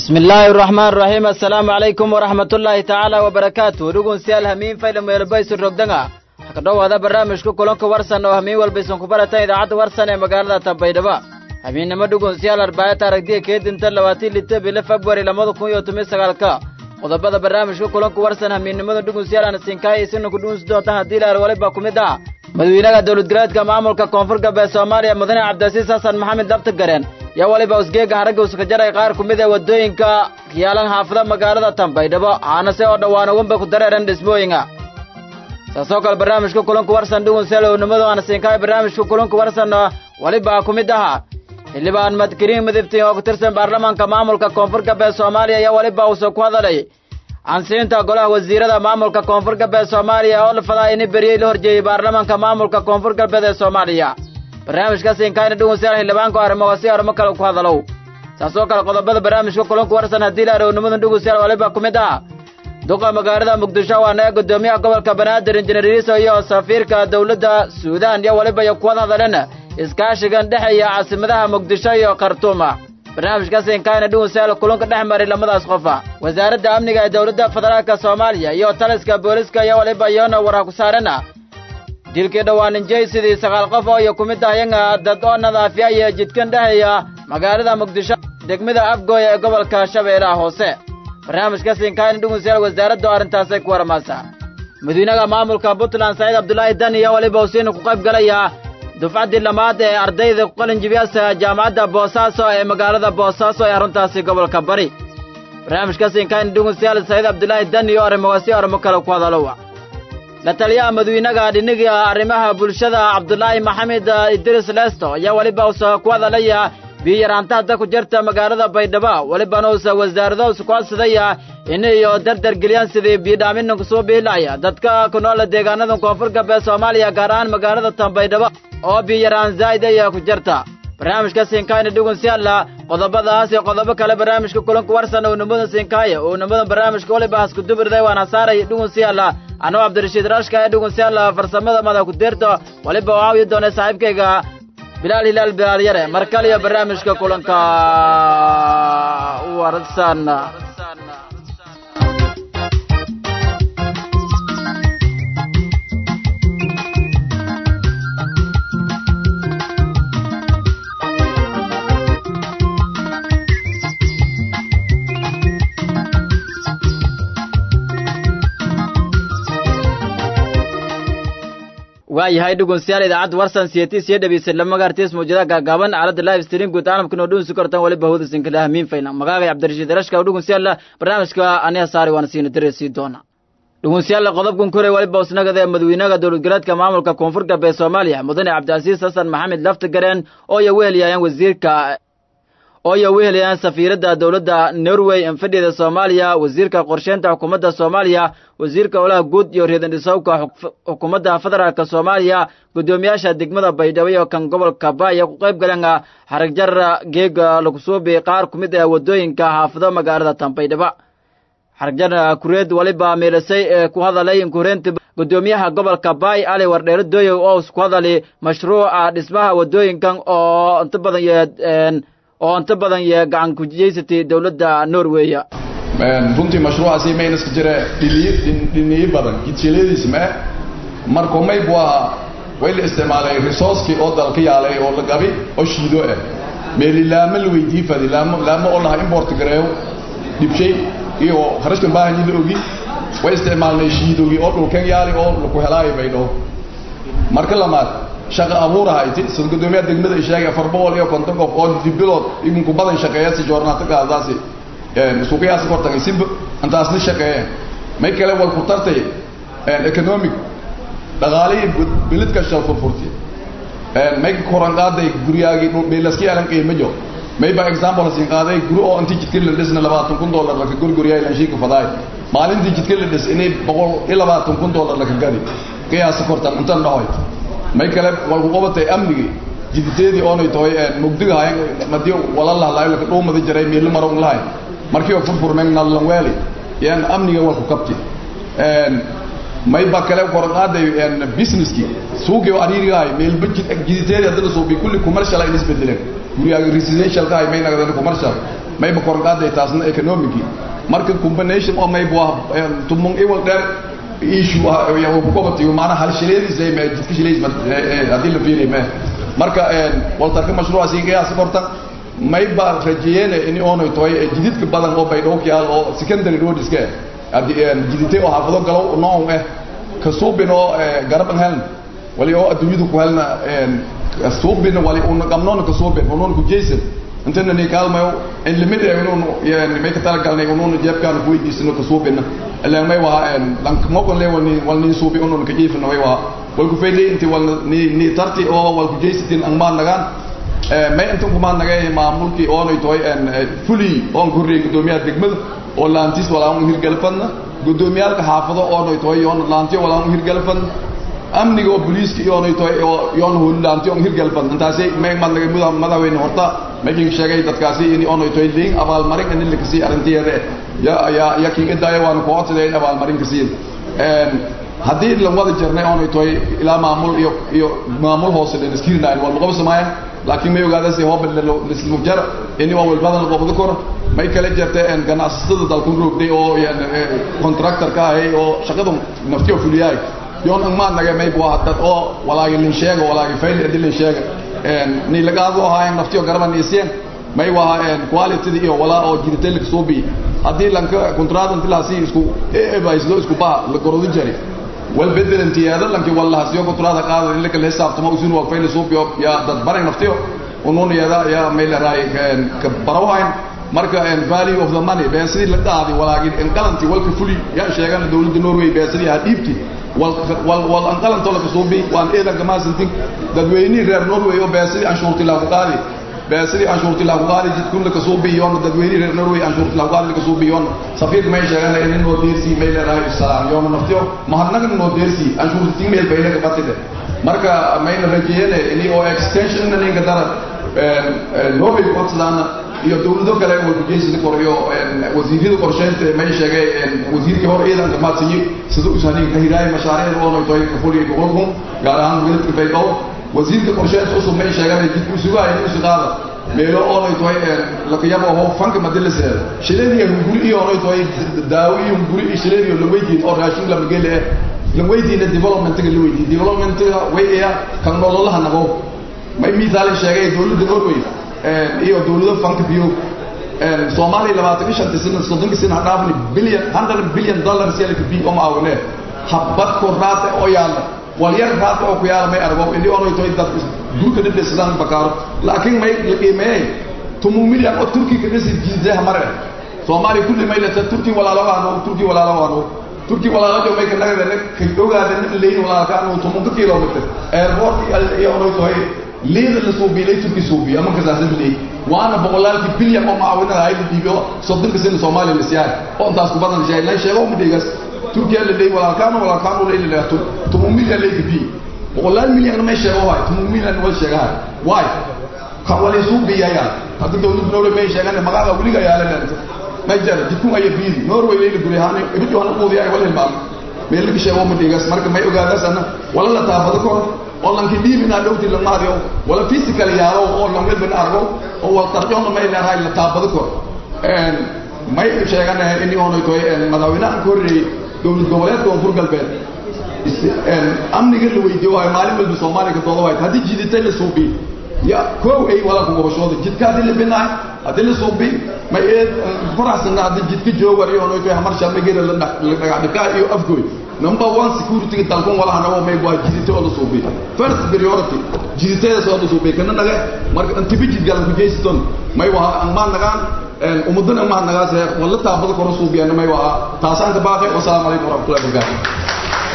bismi illaahi araxmaan araxiim assalaamu calaykum waraxmatullaahi tacaala wabarakaatu dhugunsiyaal hamiin faydham weelbaysu rogdanga waxaa ka dhowaada barnaamijka kulanka warsan oo hamiin walbaysan ku baratan idaacadda warsan ee magaalada tambaydhaba hamiinnimo dhugunsiyaal arbaayata aragdiya keedinta labaatii lita bilo februari labada kun iyo toban sagaalka qodobada barnaamijka kulanka warsan hamiinnimada dhugunsiyaal aan siinkaaya isina ku dhugunsi doontaan haddii ilaar waliba ku mid ah madawiinaha dowladgaleedka maamulka koonfur galbeed soomaaliya mudane cabdilasiis xasan maxamed dabtagareen yaa weliba usgeega haragga uskajaray qaar ku mid ee waddooyinka yaalan haafada magaalada tambaydhabo haanase oo dhowaana wenba ku dareeran dhismooyinga saasoo kale barnaamijka kulanku warsan dhugunseel ownimadu aan siinkaay barnaamijka kulanku warsan weliba ku mid ahaa xildhibaan madkariin midibtiin oo ku tirsan baarlamaanka maamulka koonfur galbeed soomaaliya ayaa weliba uusa ku hadalay cansiinta golaha wasiirada maamulka koonfur galbeed soomaaliya oo lafadaa ini beriyey la horjeeyey baarlamaanka maamulka koonfur galbeed ee soomaaliya barnaamijka siinkaayna dhugunsiyaal xildhibaanku arrimoga si arrimo kale ku hadalow saasoo kale qodobada barnaamijka kulanku warsan haddii la arownimadan dhugunsiyaal waliba ku mid ah duqa magaalada muqdisho waana ee guddoomiyaha gobolka banaadir injineer iiso iyo safiirka dowladda suudaan iyo weliba iyo kuwada hadaleen iskaashigan dhexeeya caasimadaha muqdisho iyo khartuuma barnaamijka siinkaayna dhugunsiyaal kulanka dhex maray lamadaas qofa wasaaradda amniga ee dowladda federaalka soomaaliya iyo taliska booliska iyo waliba iyona warha ku saarana dilkii dhowaaninjay sidii sagaal qof oo iyo ku mid ahyaga dad oo nadaafiya iyo jidkan dhexeeya magaalada muqdisho degmada afgooya ee gobolka shabeellaha hoose barnaamijka siinkaayna dhugunsiyaal wasaaraddu arrintaasay ku waramaasa madiinaha maamulka puntland saciid abdulaahi dani iyo waliba usiina ku qayb galaya dufcaddii lamaad ee ardayda ku qalinjibiyaasa jaamacadda boosaaso ee magaalada boosaaso ee aruntaasi gobolka bari barnaamijka siinkaayna dhugunsiyaal saciid abdulaahi dani iyo arrimogaasi arrimo kale ku hadalowa la taliyaha madawiinaha dhiniga arrimaha bulshada cabdulaahi maxamed idris lesto ayaa weliba usa ku hadalaya biyaraanta hadda ku jirta magaalada baydhabo welibana uusa wasaarado usa ku hadsadaya in iyo dardar geliyaan sidii biyodhaaminna kusoo biilaya dadka ku noola deegaanada koonfur galbeed soomaaliya gaar ahaan magaalada tanbaydhabo oo biyaraan zaa'id aya ku jirta barnaamijka siinkaayna dhugun si alla qodobadaas iyo qodobo kale barnaamijka kulanku warsan ownimadan siinkaaya ownimadan barnaamijka weliba haskudubirday waana saaray dhugun si alla anuu cabdirashiid rashka ee dhugun si alla farsamada mada ku deerto weliba oo caawiyi doona saaxiibkayga bilaal hilaal bilaal yare mar kale iyo barnaamijka kulanka warsan waayahay dhugunsiyaal idaacadda warsan siyatis iyo dhegeysan lama gaartiis mawjadaha gaagaaban aaladda live stream guud caalamka noo dhuunsi kortan waliba hawda sinkala hamiin faylan magaaga cabdirashiid rashka dhugunsiyaal barnaamijka aniga saari waana siina dareesii doona dhugunsiyaal qodobkan kore waliba usnagada ee madawiinaha dowladgaleedka maamulka koonfur galbeed soomaaliya mudane cabdicasiis xasan maxamed laftagareen oo iyo weheliyayaan wasiirka oo iyo wehelayaan safiiradda dowladda norway enfadhida soomaaliya wasiirka qorsheynta xukuumadda soomaaliya wasiirka howlaha guud iyo reedandhisowka xukuumadda federaalk soomaaliya guddoomiyaasha degmada baydhabo iyo kan gobolka baaya ku qayb galeen xaragjar geega lagu suubi qaar ku mid ah waddooyinka xaafado magaalada tanbaydhabo xaragjar kureed waliba meelasay ee ku hadalay inkureynta guddoomiyaha gobolka baay ali wardheero dooyow oo ku hadalay mashruuca dhismaha waddooyinkan oo inta badan oo inta badan iyo gacan kujeysatay dowladda norweya runtii mashruucaasi mayna iska jira dhiniyo badan gidshiladiis mee markuu mayb waa way la isticmaalay resourcekii oo dalka yaalay oo la gabi oo shiido ah meeli laamo la weydii fadi laamo laamo oo lahaa import gareeyo dhibshay iyo kharashkan baahanyi la ogi way isticmaalnay shiidogii oo dhulkan yaali oo laku helaayo baydho marka lamaad shaqa abuur ahayti sida guddoomiyaha degmada sheegay afar boqol iyo konton qof oo dibilood idinku badan shaqeeya si joornaata gaadaasi suuqyahaasi kor tagay simba intaasna shaqeeyeen may kale wal ku tartay economic dhaqaalihii bilidka shal furfurti may koran qaaday guryaagii beelaski yeelan qiimo jo may ba example siin qaaday guri oo intii jidka la dhisna labaatan kun dollar laka gurguryaay lan shiika fadaay maalintii jidka la dhis inay boqol iyo labaatan kun dollar laka gadi qiyaasi kortan intan dhahoy may kale walku qabatay amnigii jiditeedii oonay tahay mugdiga hayan madii wala lahlaay laka dhuumada jiray meelo maroon lahay markii oo furfurmeen nallan weeli yaan amniga walku qabti may ba kale koran qaaday businesskii suuqii oo ariirigahay meelba jiditeedii haddana suubi kulli commercial ay isbedeleen guriyaaga residential ka hay may nagdan commercial mayba korqaaday taasna economically marka combination oo mayba waa tumung iwal dheer issue ah ya ku qabtay maana hal shileedis ay ma jidka shileedis hadii la fiiriyo ma marka waltarka mashruuca si qiyaas korta mayba rajeeyeen in oonay toy jididka badan oo bay dhowkiyaal oo secondary road iska jiditay oo xaafado galow nooc ah ka suubino garaban heln wali oo adduunyadu ku helna suubina wali una qamnoona ka suubin unuun ku jeysan intana ni kaalmayo in limid ee unuun yani may ka tala galnay unuun jeebkaan ku weydiisano ka suubina ilaa may waa lank moqon le walni walni suubi unuun ka jiifna way waa wal ku feylay inti wal ni ni tarti oo wal ku jeysatin ang maan nagaan may intan ku maan nagay maamulkii oonay toy fuli oon korreey gudoomiyaha degmada oo laantis walaa un hirgalfadna gudoomiyaalka xaafado oonay toy yoon laantiyo walaa un hirgalfadna amniga oo booliiska iyoonay toy oo yoon hulaantiyo on hirgalfadna intaasi may madnagay muda madaxweyne horta making sheegay dadkaasi in oonay toy liin abaalmarin in la kasii arrintiyeeda ya ya ya kiiga daaya waan ku codsaday in abaalmarin kasii haddii la wada jirnay oonay toy ilaa maamul iyo iyo maamul hoose dhan iskirinaayn waa luqaba samaaya laakiin may ogaadasi hooba lismu jar ini waa walbadan qobdo kor may kala jirtay ganacsatada dalkun roogday oo contractor ka ahay oo shaqadu naftiyo fuliyaay yoon angmaan naga may bua dad oo walaagi lin sheega walaagi fayl adi lin sheega ni lagaado ahaayeen naftiyo garaban iseen may waa quality iyo walaa oo jiritay la soo bi hadii lanka contract intilaasi isku eebayslo isku baa la gorodi jari wal bedelantiyaada lanki wallaha siyo contract qaado in la kala xisaabtamo usun waa fayl soo biyo ya dad baran naftiyo unuun yada ya may la raay ka barawayn marka value of the money been sidii la qaadi walaagi in qalanti walka fuli ya sheegan dawladda Norway been sidii ha dhiibti wal wal wal an qalanto la kasoo bi waan eedan kama santin dadweyni reer Norway oo been sidii anshuurti la qaadi been sidii anshuurti la qaadi jid kun la kasoo bi yoon dadweyni reer Norway anshuurti la qaadi la kasoo bi yoon safiir may sheegan in noo deersi may la raay salaam yoon naftiyo mahadnaga noo deersi anshuurti meel bayna ka batide marka mayna rajeeyeen in oo extension ninka dara Norway qodsadaana iyo dawlado kale oo gudeysiga koriyo wasiirada qorsheynta may sheegay wasiirkii hore ciidanka maadsiyi sida u sahnin ka hidaayay mashaariicda oo noqday ka fuliyo gobolkan gaar ahaan gobolka Baydhabo wasiirka qorsheynta cusub may sheegay dib u sugaay inuu shaqada meelo oo noqday la qiyabo oo fanka madalisa shileedii guri iyo oo noqday daawi iyo guri iyo shileedii la weydiin oo raashin la magale la weydiin development la weydiin development way ee kan nololaha nago may miisaal sheegay dawladda Norway iyo dawlado fanka biyo Soomaaliya labaatan iyo shantii sano soddonki sano dhaafni billion hundred billion dollars yalka bi oo maawne habad ko raata oo yaala wal yar raata oo ku yaala may argo indii oo toy dad duuka dhibde sidaan bakaaro laakiin may qiimay tumu milyan oo turki ka dhisi jiidaha mare Soomaaliya kulli may la turki walaalo aanu turki walaalo aanu turki walaalo may ka naga ka ogaadeen leeyin walaalo ka aanu tumu kilometer airport iyo oo toy ليه اللي صوبي ليه تركي صوبي أما كذا ليه وأنا بقول لك بليا ما معاونا هاي اللي بيو صدق كسين صومالي السياح أو أنت أسكت بدن جاي لا شيء هو مديجس تركيا اللي ليه ولا كانوا ولا كانوا ليه اللي تم تمومي اللي بي بقول لك مليا أنا ما شيء هو هاي تمومي اللي نقول شيء هاي واي كوالي صوبي يا يا هذا دولة دولة ما شيء أنا ما قاعد أقول لك يا لا ما يجرى تكون أي بيزي نوروي ليه اللي هاني بدي أنا أقول يا ولا المال meel ka sheego ma dhigas marka may ogaadasana wala la taabado kor oo lanki dhiibina dhowti la maariyo wala physical yaalo oo lan welban argo oo wal tarjoona may leedahay la taabado kor een may sheeganahay in uu toy madaxweynaha korreey dowlad goboleedka oo furgalbeed een amniga la weydiiyo waa maalin walba Soomaaliya doodo way hadii jiditay la suubi ya koow ay wala ku gobashooda jidka hadii la binaay hadii la suubi ma ee faraxsan hadii jidka joogar iyo oo toy hamar sharmigeeda la dhaqdhaqaa iyo afgooy number one security dalkon wala hanawo may waa jidite oo la suubi first priority jiditeeda soo la suubi kana naga marka antibi jid galan ku jeyston may waa aan ma nagaan een umadana ma nagaas wala taabada kor suubiyan may waa taasaan ka baaqay wassalaamu alaykum warahmatullahi wabarakatuh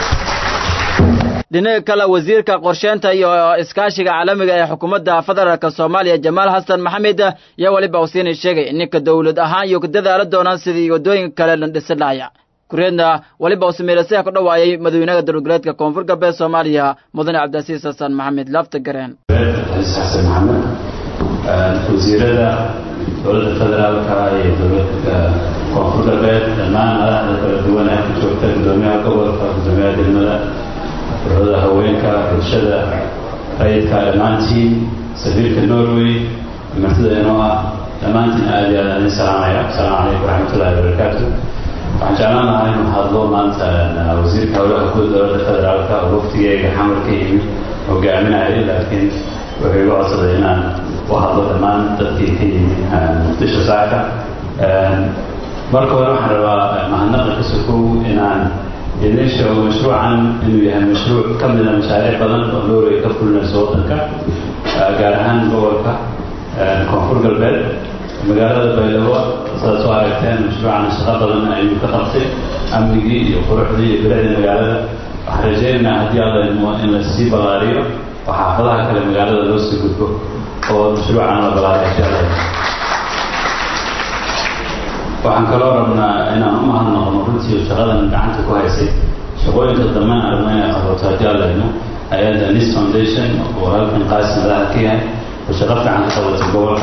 dhinaca kale wasiirka qorsheynta iyo iskaashiga caalamiga ee xukuumadda federaalk soomaaliya jamaal xasan maxamed ayaa weliba usiinay sheegay in ninka dowlad ahaan iyo ka dadaala doonaan sidii waddooyinka kale la dhisi lahaya kureedna weliba uu sameelasaya ku dhawaayay madaxweynaha dowladgoboleedka koonfur galbeed soomaaliya mudane cabdilcasiis xasan maxamed lafta gareen xasan maxamed wasiirada dowladda federaalka iyo dowladda koonfur galbeed dhammaan madaxda kala duwan ee ku joogta gudoomiyaha gobolka gudoomiyaha degmada ururada haweenka bulshada rayidka dhammaantiin safiirka norway martida inoo ah dhammaantiin aad iyo aad idin salaamaya asalaamu calaykum waraxmatullahi wabarakaatu waxaan jeclaan lahaa inuu hadlo maanta wasiirka howlaha guud dowladda federaalka oo waftigeega xamar ka yimid hogaaminayay laakiin wuxuu igu codsaday inaan u hadlo dhammaan dadkii ka yimid muqdisho saaka marka hore waxaan rabaa mahadnaqa ka sokow inaan idiin sheego mashruucan inuu yahay mashruuc ka mida mashaariic badan oo noorey ka fulinayso waddanka gaar ahaan gobolka koonfur galbeed magaalada baydhabo sidaad soo aragteen mashruucan shaqo badan ayuu ka qabtay amnigii iyo quruxdii iyo bilicdii magaalada waxaan rajaynaynaa haddii alla idmo in la sii ballaariyo oo xaafadaha kale magaalada loo sii gudbo oo mashruucan la ballaariyo haddii alla idmo waxaan kaloo rabnaa inaan u mahadnaqno runtii shaqadan gacanta ku haysay shaqooyinka dambena aragno inay qabato haddii alla idmo hay-adda nis foundation oo halkan qaasi madaxa ka yahay oo shaqo fiican ka qabatay gobolka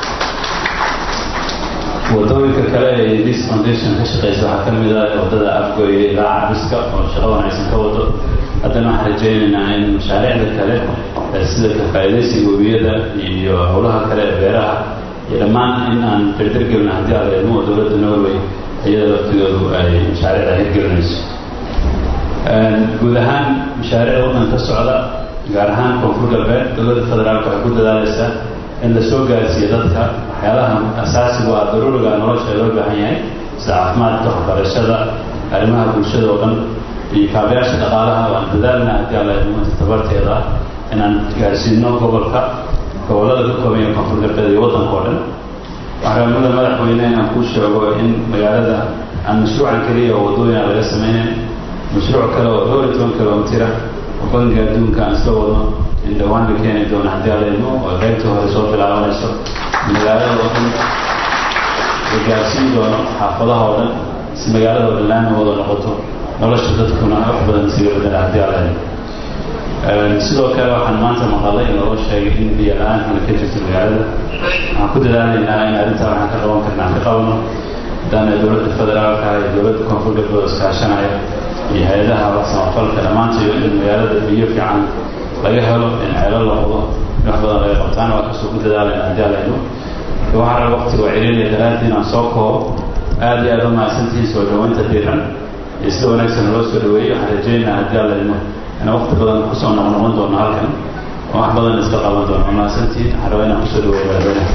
wadooyinka kale ee nis foundation ka shaqeysa waxaa ka mid ah wadada afgoye ilaa cabiska oo shaqo wanaagsan ka wado haddana waxaan rajaynaynaa in mashaariicda kale sida ka faa'iidaysiga webiyada iyo howlaha kale ee beeraha iyo dhammaan in aan dardargelna haddii alla idmo oo dowladda norway iyada laftigoodu ay mashaariicda hirgelinayso guud ahaan mashaariicda waddan ka socda gaar ahaan koonfur galbeed dowladda federaalka waxay ku dadaalaysaa in la soo gaarsiiyo dadka waxyaalaha asaasigu ah daruuriga nolosha loo baahan yahay sida caafimaadka waxbarashada arrimaha bulshada oo dhan iyo kaabayaasha dhaqaalaha waan dadaalna haddii alla idmo tabarteeda inaan gaarsiino gobolka gobollada ka kooban yahay koonfur galbeed iyo waddanka oo dhan waxaan rabnada madaxweyne inaan kuu sheego in magaalada aan mashruucan keliya oo waddooyina laga sameynayn mashruuc kale oo dhowr iyo toban kilomitira oo bangiga adduunka aan isla wadno in dhowaan la keeni doono haddii alla idmo oo qaybtii hore soo bilaabanayso magaalada oo dhan la gaarsiin doono xaafadaha oo dhan si magaalada oo dhan laami wada noqoto nolosha dadkuna wax badan isiga bedela haddii alla idmo sidoo kale waxaan maanta maqalay in loo sheegay in biyo la-aankana ka jirto magaalada waxaan ku dadaalaynaa in arrintaa waxaan ka qaban karna aan ka qabano haddaana dowladda federaalka iyo dowladda koonfur galbeed iskaashanaya iyo hay-adaha wax samafalka dhammaantayo in magaalada biyo fiican laga helo in ceelo la wado in wax badan laga qabtaan waa kasoo ku dadaalayna haddii alayno waxaan raba waqtiga waa celinaya daraadii inaan soo koobo aad iyo aad u mahadsantihiin soo dhaweynta diiran iyo sida wanaagsan loo soo dhaweeyey waxaan rajaynayaa haddii alayno inaan waqti badan kusoo noqnoqon doono halkan oo wax badan iska qaban doono mahadsantihiin waxaan rabaa inaan kusoo dhaweeyo madaxweynaha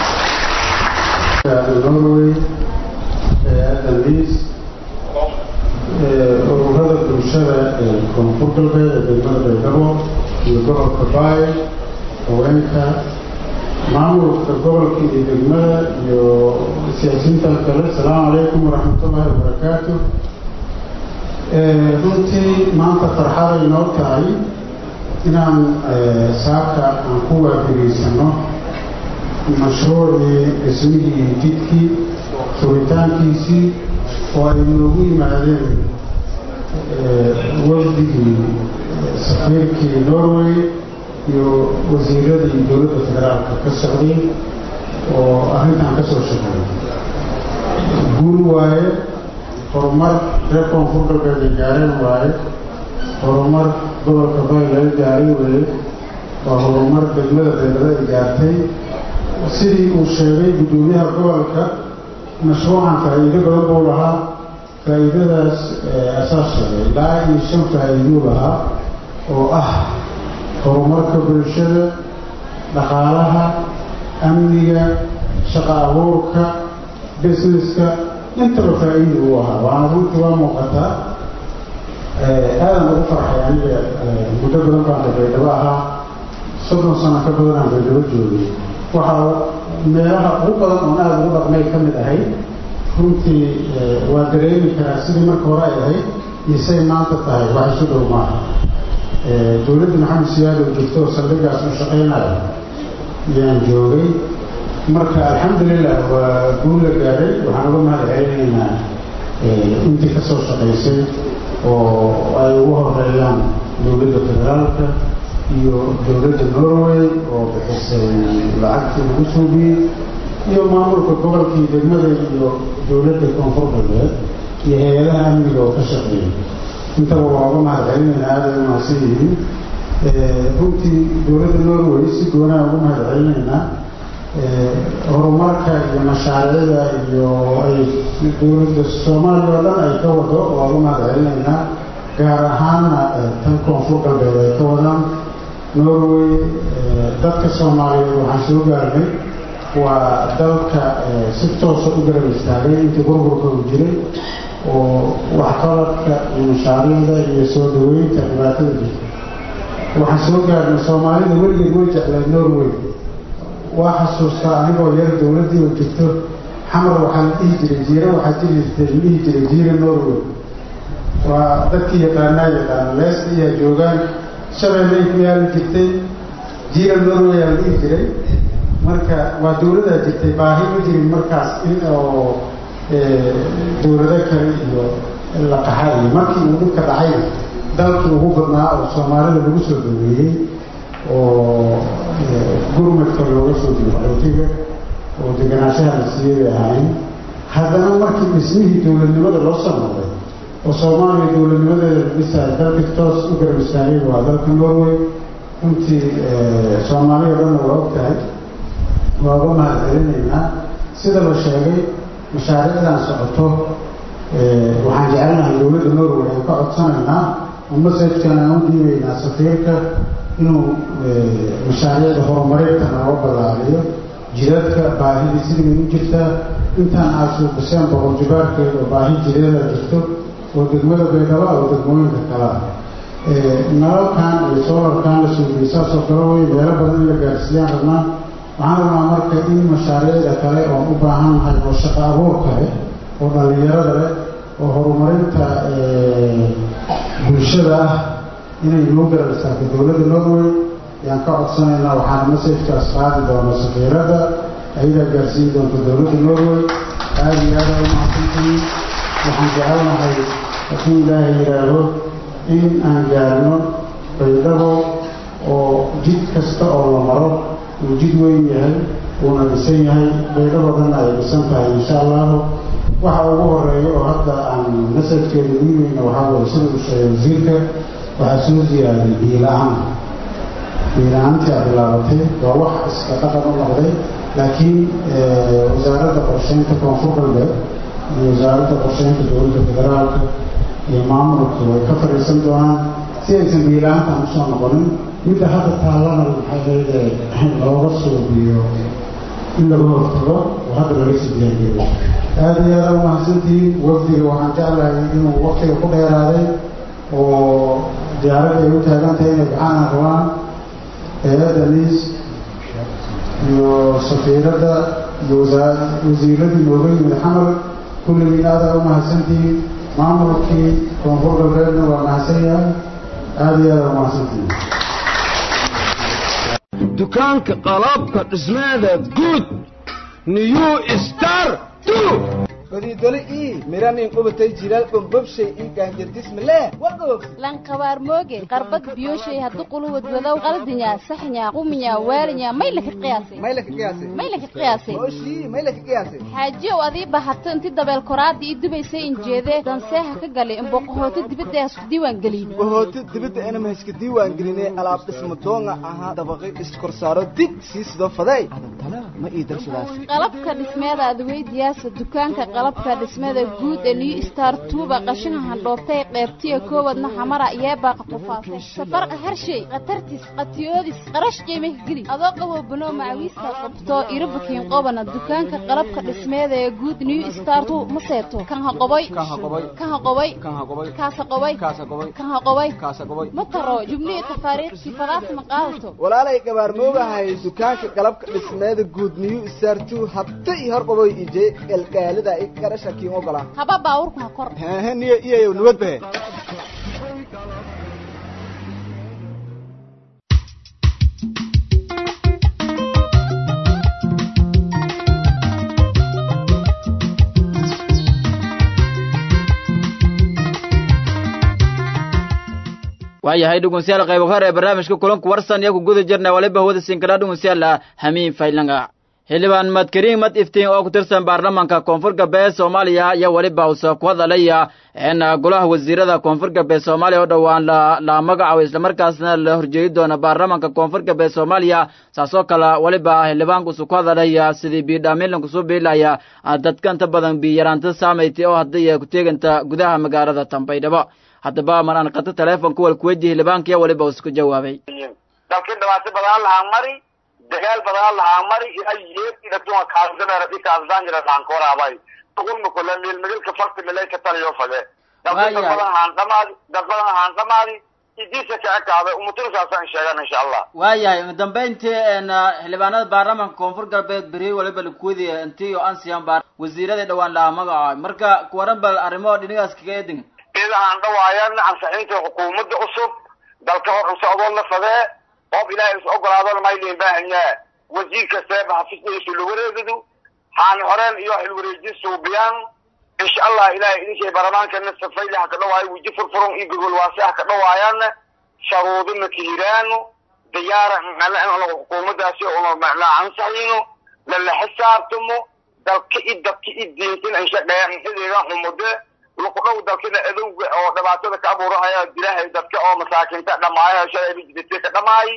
norway adaliis ururada bulshada ee koonfur galbeed ee degmada baydhabo iyo gobolka baay haweenka maamulka gobolka iyo degmada iyo siyaasiyiinta kale asalaamu calaykum waraxmatullaahi wabarakaatu runtii maanta farxaday noo tahay inaan saaka aan ku waafigeysano mashruucii dhismihii jidkii furitaankiisii oo ay noogu yimaadeen wafdigii safiirkii norway iyo wasiiradii dowladda federaalka ka socday oo arrintan ka soo shaqeeyay guul waaye horumar reer koonfur galbeed ay gaareen waaye horumar gobolka bay laga gaaray weeye waa horumar degmada beelada ay gaartay sidii uu sheegay guddoomiyaha gobolka mashruucan faa'iido badan buu lahaa faa'iidadaas asaas sheegay ilaa iyo shan faa'iiduu lahaa oo ah horumarka bulshada dhaqaalaha amniga shaqa abuurka busineska intaba faa'iida uu ahaa waana runtii waa muuqataa aadan ugu farxay aniga muddo badan baan baydhabo ahaa soddon sano ka badanaan baydhabo joogay waxaa meelaha ugu badan oon aada ugu dhaqmay ka mid ahayd runtii waa dareemi karaa sidii marka hore ay ahayd iyo say maanta tahay wax isu dhow maaha dowladda maxamed siyaad oo joogto oo saldhigaas u shaqaynayo ayaan joogay marka alxamdulilah waa guul la gaaray waxaan uga mahad celinaynaa intii ka soo shaqaysay oo ay ugu horeeyaan dowladda federaalka iyo dowladda norway oo bixisay lacagtii lagu suubiyey iyo maamulka gobolkii degmada iyo dowladda koonfur galbeed iyo hay-adaha amniga oo ka shaqeeyay intaba waa uga mahad celinaynaa aada ay umahadsan yihiin runtii dowladda norway si goonaa uga mahad celinaynaa horumarka iyo mashaariicda iyo ay dowladda soomaaliya oo dhan ay ka wado waa u mahad celinaynaa gaar ahaanna tan koonfur galbeed ay ka wadaan norway dadka soomaaliyeed waxaan soo gaarnay waa dalka si toosa u garab istaagay intii burburka uu jiray oo waxqabadka iyo mashaariicda iyo soo dhaweynta dhibaatada jirta waxaan soo gaarnay soomaalida weligeed way jeclay norway waa xasuustaa anigoo yar dowladdii oo jirto xamar waxaa la dhihi jiray jiira waxaa jiri jirtay la dhihi jiray jiira norway waa dadkii yaqaanaa yaqaana leesta iyaa joogaan shabeellay ku yaali jirtay jiira norway aa la dhihi jiray marka waa dowladaa jirtay baahi ma jirin markaas in oo dowlado kale iyo la qaxa iyo markii uu dhibka dhacayna dalkii ugu badnaa oo soomaalida lagu soo dhaweeyey oo gurmadka looga soo diyo qaxootiga oo deganaanshaha la siiyey bay ahaayeen haddana markii dhismihii dowladnimada loo soo noqday oo soomaaliya dowladnimadeeda la dhisaayo dalkii toos u garab istaagay waa dalka norway runtii soomaaliya dhanna waa og tahay waa uga mahad celinaynaa sida la sheegay mashaariicdan socoto waxaan jecelnahay dowladda norway aan ka codsanaynaa oo masajkan aan u dhiibaynaa safiirka inuu mashaariicda horumarinta nooga ballaariyo jidadka baahidii sidii u jirtaa intaan aad suuqiseen boqol jibaarkeed oo baahi jireeda jirto oo degmada baydhaba oo degmooyinka kalea nalalkan iyo soolarkan la suugiyey saasoo kale wey meelo badan in la gaarsiiyaan rabnaa waxaan rabnaa marka in mashaariicda kale oon u baahan nahay oo shaqo abuur kale oo dhallinyarada leh oo horumarinta bulshada ah inay noo garab istaagto dowladda norway ayaan ka codsanaynaa waxaana masajkaas qaadi doona safiiradda ayadaa gaarsiin doonta dowladda norway aada iyo aada u mahadsantihiin waxaan jecelnahay hadduu ilaahay yidhaahdo in aan gaarno baydhabo oo jid kasta oo la maro uu jid weyn yahay uuna dhisan yahay baydhabo dhanna ay dhisan tahay insha allahu waxa ugu horeeya oo hadda aan masajkeeda dhiibayna waxaa weye sida uu sheegay wasiirka waxaa soo ziyaaday biila-aan biila-aantii a bilaabatay waa wax iska dhaqan u noqday laakiin wasaaradda qorsheynta koonfur galbeed iyo wasaaradda qorsheynta dowladda federaalka iyo maamulka way ka fadhiisan doonaan si aysan biila-aantan usoo noqonin midda hadda taallana maxay looga suubiyo in laga hortago oo hadda laga sii diyaargeeyo aada iyo aada u mahadsantihiin wafdiga waxaan jeclahay inuu waktiga ku dheeraaday oo diyaaradda ay u taagan tahay inay gacaana rabaan hay-adda liis iyo safiiradda iyo wasiiradii nooga yimid xamar kulligiin aada u mahadsantihiin maamulkii koonfur galbeedna waa mahadsan yahay aada iyo aada u mahadsantihiin dukaanka qalabka dhismeeda guud new star badiidole ii miranin qubatay jilaal bombobshay ii gaanjardismale wagoog lanqabaar mooge qarbad biyoshay haddu quluwad wadow qaldinya saxnya quminya waalinya may laka qiyaasay may laka qiyaasay may laka qiyaasay oshii may laka qiyaasay xaajiyow adii bahato inti dabeel koraadii ii dubaysay injeedee danseeha ka galay imboqohooto dibadda hasku diiwaan gelin bohooto dibadda inama hayska diiwaan gelinay alaab dhisma doonga ahaa dabaqay iskorsaaro dig sii sidoo faday adantana ma ii darsadaas qalabka dhismeeda adweydiyaasa dukaanka qalabka dhismada guud ee new star tuuba qashinka handhoobtay qeybtiya koowadna xamara yeebaaqa qufaasay safarqa harshay khatartis qatiyoodis qarash qiimah geli adoo qabo banoo macawiista qabto irabakiin qobana dukaanka qalabka dhismeeda ee guud new star tu ma seeto kan ha qoboy kan ha qoboy kaasa qoboy kan ha qoboy ma taro jubnihi tafaariiqsi fadaas ma qaadato walaalay gabaar moogahay dukaanka qalabka dhismeeda guud new star tu habta ii hor qaboy ije elgaalida i garasha kiin ogolaa haba baawurku ha kor hehe niyo iyayow nabad bahe waayahay dhegeystayaal qayb hore ee barnaamijka kulanka warsan iyo ku guda jirna waliba hawada sinkadhaa dhegeystayaal hamiin faylanga xildhibaan madkariin mad iftiin oo ku tirsan baarlamaanka koonfur galbeed soomaaliya ayaa weliba uuse ku hadalaya in golaha wasiirada koonfur galbeed soomaaliya oo dhowaan la magacaabo islamarkaasna la horjeedi doona baarlamaanka koonfur galbeed soomaaliya saasoo kale weliba xildhibaankuusu ku hadalaya sidii biidhaaminlanku soo biilaya dadka inta badan biyaraanta saamaytay oo hadday ku teeganta gudaha magaalada tambaydhabo haddaba mar aan qato teleefonka wal kuweji xildhibaankiya weliba isku jawaabay dalkii dhibaato badan lahaan mari dagaal badan lahaan mari ilaa yeedidhatuma kaasdameera dhikaasdaanjira dhaankoraabay tuqulma kula meelmegelka farti melayka taliyo fade dad badan haan dhamaadi dad badan haan dhamaadi idiisa ka ekaada umuturusaasaan sheegan insha allah waayahay ugu dambeyntii xildhibaanada baarlamaanka koonfur galbeed beri waliba lakuwedi intii oo ansiyan baar wasiiradii dhowaan lahaa magacaabay marka kuwaran bal arrimo dhinigaas kaga edin idahaan dhawaayan ansaxiinta xukuumadda cusub dalka hor socdoo la fadee oob ilaahay is ogolaadona maylin baahanyaa wasiir kasteeba xafiiskiisu la wareegidu haan horeen iyo xilwareejin suubiyaan insha allah ilahay idinkay barlamaankana safayli ha ka dhawaayo weji furfuron iyo gogol waase ha ka dhawaayaana sharuudina kahiraano diyaara xukuumadaasi una macnaa ansaxino lala xisaabtamo dalka i dadka i diintina inshaqeeya inxideega xumude lukudhow dalkina adowga oo dhibaatada ka abuurahaya dilaahay dadka oo masaakiinta dhamaayo shalay bijidate ka dhamaayi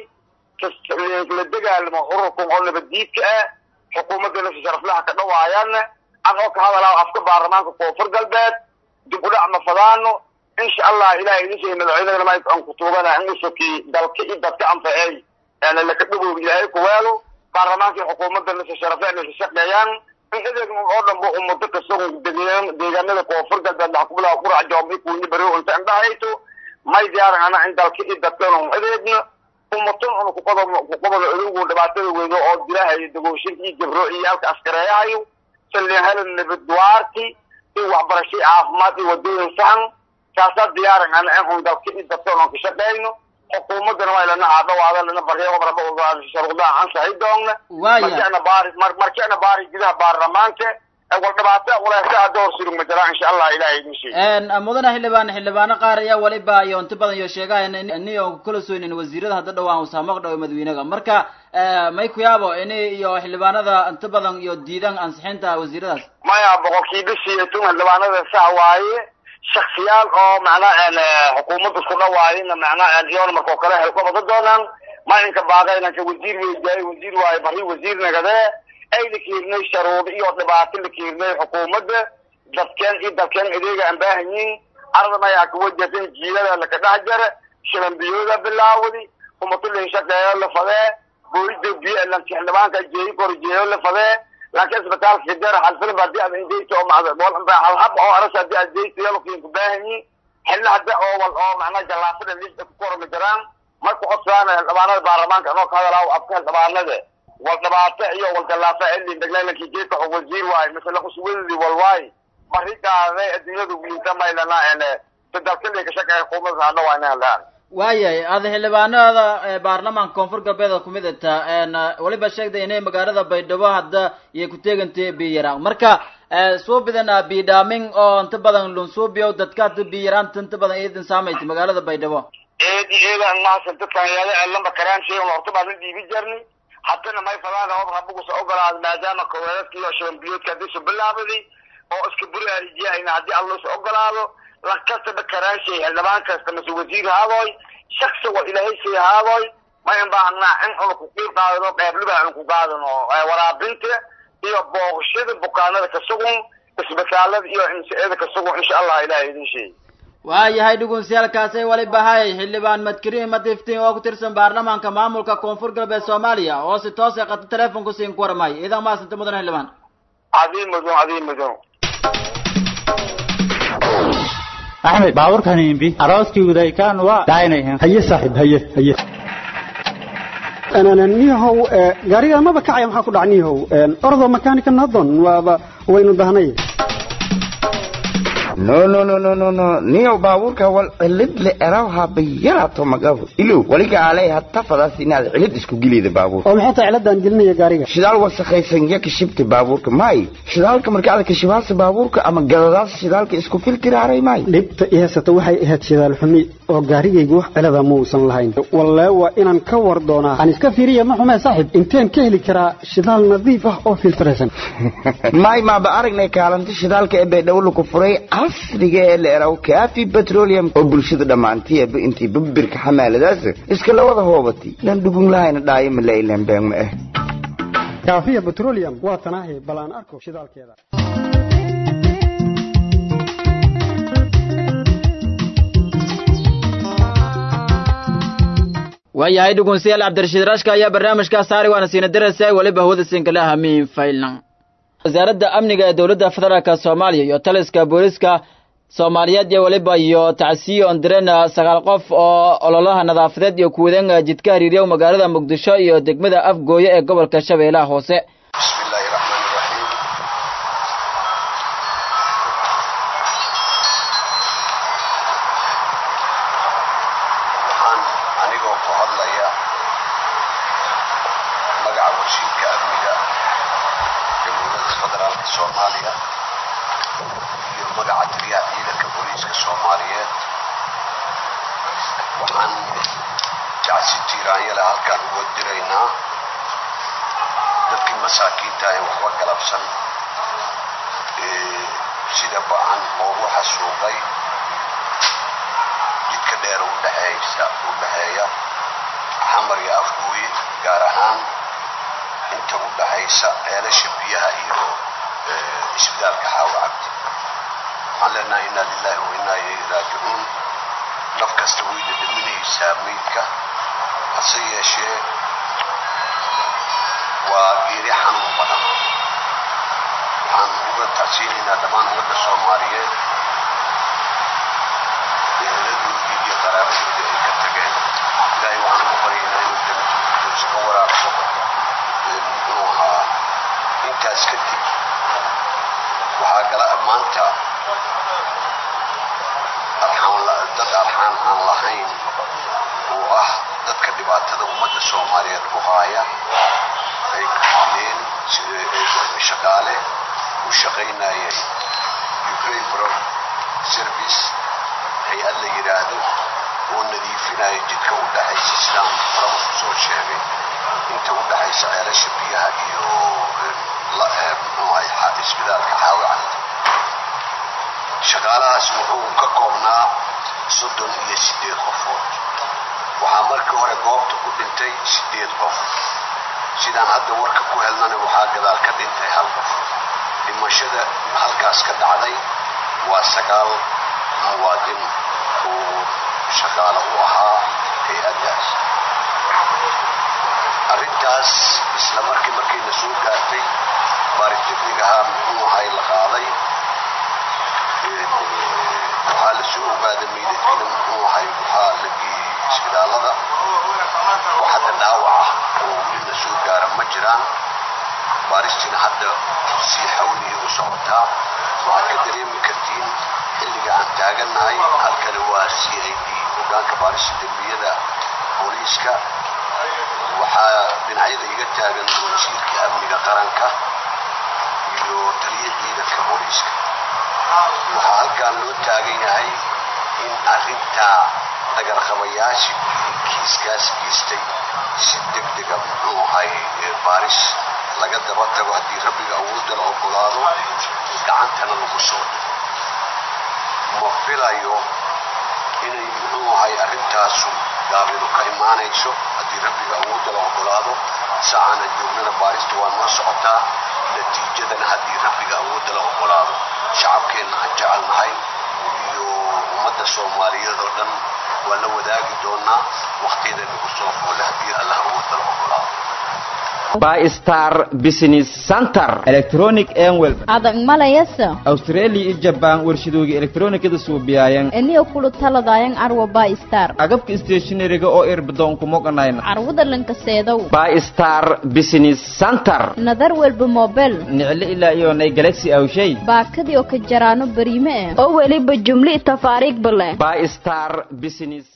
la dagaalamo ururkan oo nabadiidka ah xukuumadana si sharaflaha ka dhawaayaan an oo ka hadalaa afka baarlamaanka koonfur galbeed dib u dhac ma fadaano insha allah ilahay idin sheegay madaxweynena ma aan ku tuugana in usuki dalka i dadka anfacey yani laka dhawoob ilaahay kuweelo baarlamaanka iyo xukuumadana si sharafleena ka shaqeeyaan in adeeg oo dhanba ummado kastago deegaanada koonfur galbeed waxa kubilaa qurac joomay kuuni bari unta indhahayto may diyaaran ana in dalka i dadkana un adeegno umatan una kuqodo kuqodono adowgu dhibaatada weydo oo dilaahayo dagooshinka iyo gabro iyo halka askareeyahayo salin helan nabadwaarti iyo waxbarasho caafimaad iyo wadooyin sahan kaasaa diyaaran ana in un dalka i dadkana un ka shaqeyno xukuumadana waa lana aadhawaada lana baryo sharuudaha ansaxi doonna markana baari markana baari gudaha baarlamaanka wal dhibaato walaasa hadda hor surug ma jiraan insha allah ilahay idin sheeg mudane xildhibaan xildhibaano qaar ayaa waliba iyo inta badan iyo sheegaya ini oo kula soonin wasiirada hadda dhawaan usaamaq dhaw madaxweynaga marka may ku yaabo ini iyo xildhibaanada inta badan iyo diidan ansixinta wasiiradaas maya boqolkiiba siyeetun xildhibaanada sax waaye shaksiyaal oo macnaa xukuumadda isku dhawaayina macnaa iyoona markoo kale helka wada doonaan malinka baaqaynanka wasiir weydiyaay wasiir waaye bari wasiir nagadee ay la kiirnay sharuudo iyo dhibaato la kiirnay xukuumadda dadkeen iyo dalkeen adeega aan baahanyiin ardan ayaa kawajasan jiilada laka dhex jara shilambiyooda bilaawdi umatulin shaqeeyo la fadee boolida biyo lanki xildhibaanka jeeyi kor jeeyo la fadee laakiin isbitaalka kadeer halfilm hadii aad indeyto oo halhab oo aras hadii aad deyto yalkiin ku baahanyiin xilna hadda oo wal oo macnaa jallaafada liista ku kormi jiraan marka codsaana xildhibaanada baarlamaanka anoo ka hadalaa afka xildhibaanada wal dhibaato iyo wal jallaafa elin deglaylankii geedka xog wasiir waaye masala kusuwadidi wal waaye marigaaday adduunyadu wiinta maylana ene sadalkali ka shaqeeya xukuumadda hadha waa inay hadlaan waayahay ada xildhibaanada baarlamaanka koonfur galbeed oo kumid ata waliba sheegday inay magaalada baydhabo hadda iyo ku teegantay biyaraan marka suubidana bidhaaming oo inta badan lunsuubiyo dadka hadda biyaraanta inta badan idin saamaysa magaalada baydhabo eedi eedan mahasan dadkan yaada lamba karaan shay horta baan la dhiibi jirnay haddana may fadaan oo rabugus ogolaad maadaama koweedadka iyo shambiyoodka haddii su bilaabaday oo iska buri arijiyahayna haddii alla is ogolaado lakastaba karaan shay xildhibaan kasta mase wasiir haadoy shaksi wal ilaahay shay haadoy mayn baahnaa in una ku qiib qaadano qeybliba un ku qaadano waraabinta iyo booqashada bukaanada ka sugun isbitaalada iyo imsa-ada ka sugun insha allah ilahay idin sheey waayahay dhugunsiyaalkaasay wali bahay xildhibaan madkariin madiftiin oo ku tirsan baarlamaanka maamulka koonfur galbeed soomaaliya oo si toos ay qata telefonku siin ku warmay idan maasanta mudan xildhibaan adiin mudun adiin mudun axmed baaburkan imbi arooskii udaykaan waa daaynayan haye saaxiib haye haye niyahow gaariga maba kacaya maxaa ku dhaca niyahow ordoo makaanika nadon waaba waynu dahnay no no no no no no niyow baabuurka wal cilid le eraw habayaraato magabo ilow waliga alay hatafadaas inaad cilid isku geliyda baabuur oo maxay tahay ciladan gelinaya gaariga shidaal wasakhaysan ya kashibta baabuurka may shidaalka markaad kashibaasa baabuurka ama gadadaas shidaalka isku filtiraaray may dhibta i haysata waxay ahayd shidaal xumi oo gaarigaygu wax cilada muusan lahayn wallee waa inaan ka war doonaa aan iska fiiriya ma xumee saaxib inteen ka heli karaa shidaal nadiif ah oo filtiraysan may maaba aragnay kaalinta shidaalka ee baydhabo lagu furay casriga ee la eraw kaafi petroleum oo bulshada dhammaantiiba intii babirka xamaaladaas iska la wada hoobatay lan dhugun lahayna dhaayo ma lailan been ma ah kaafiya petroleum waa tanaahi bal aan arko shidaalkeeda waayahay dhugunsiyaal cabdirashiid rashka ayaa barnaamijkaa saari waana siina diraysa weliba hawada sinkale hamiin faylan wasaaradda amniga ee dowladda federaalka soomaaliya iyo taliska booliska soomaaliyeed iyo weliba iyo tacsiyo ondiren sagaal qof oo ololaha nadaafadeed iyo kuwadan jidka hariirya magaalada muqdisho iyo degmada afgooye ee gobolka shabeellaha hoose anigoo ku hadlaya magaca wasiirka amniga jamhuuriyadda federaalka soomaaliya iyo magaca taliyaha ciidanka booliiska soomaaliyeed waxaan jacsi tiiraanyale halkaan uga diraynaa dadkii masaakiinta ee waxba galabsan ee sida ba-an loogu xasuuqay jidka dheer udhexeeysa u dhexeeya xamar iyo afgooye gaar ahaan inta u dhexaysa ceelasha biyaha iyo isbitaalka xaawo cabdi waxaan leenahay inaa lillahi wa inaa ilayhi raajicuun naf kasta way dhadhaminaysaa meydka hase yeeshee waa geeri xanuun badan waxaan uga tacsiinaynaa dhammaan ummadda soomaaliyeed eeladoodii iyo qaraabadoodii ay ka tageen ilaahay waxaan uga baryaynaa inuu jannatuus ka waraabso muxuu ahaa intaas kadib waxaa gala maanta arxaan dad arxaan aan lahayn oo ah dadka dhibaatada ummadda soomaaliyeed ku haaya ay ku dileen shaqaale u shaqaynayay ukraine bro service hay-ad la yidhaahdo oo nadiifinaya jidka u dhexaysa sidaan horaba kusoo sheegay inta u dhexaysa ceelasha biyaha iyo muxuu isbitaalka xaawacad shaqaalahaas wuxuu ka koobnaa soddon iyo siddeed qofood waxaa markii hore goobta ku dhintay siddeed qof sidaan hadda warka ku helnana waxaa gadaal ka dhintay hal qof dhimashada halkaas ka dhacday waa sagaal muwaadin oo shaqaale u ahaa hay-addaas arrintaas isla markii markayna soo gaartay baariteknigaha muxuu ahay la qaaday waxaa la soo ogaaday meydadkiina muxuu ahay waxaa la geeyey isbitaalada wax hadda dhaawac ah oo weli la soo gaara ma jiraan baaristiina hadda sii xawliya u socotaa waxaad ka dareemi kartiin xilliga aan taagannahay halkani waa c i d hogaanka baarista dembiyada booliiska waxaa dhinacyada iga taagan wasiirka amniga qaranka iyo taliya ciidanka booliiska waxaa halkan loo taagan yahay in arrintaa dhagarqabayaashii kiiskaas geystay si deg dega muxuu ahay baaris laga daba tago haddii rabbiga awoodda la ogolaado gacantana lagu soo dhigo ma filayo inay muxuu ahay arrintaasu gaabinu ka imaanayso haddii rabbiga awoodda la ogolaado saacana joognana baarista waa noo socotaa natiijadana haddii rabbiga awoodda la ogolaado shacabkeenna aan jecelnahay iyo ummadda soomaaliyeed oo dhan waa la wadaagi doonaa waqtiyada nagu soo foole haddii allah awoodda la ogolaado bystar business center electronic enwel adag malayasa australia iyo jaban warshadooga elektronikada suubiyayan eniyo kulu taladayan arwa bystar agabka stationariga oo irbadoon kumoganayna carwada lankaseedow bystar business center nadar walba mobel niclo ilaa iyo nay galaxy awshay baakadii oo ka jaraano bariime eh oo weliba jumli tafaariigba leh bystar business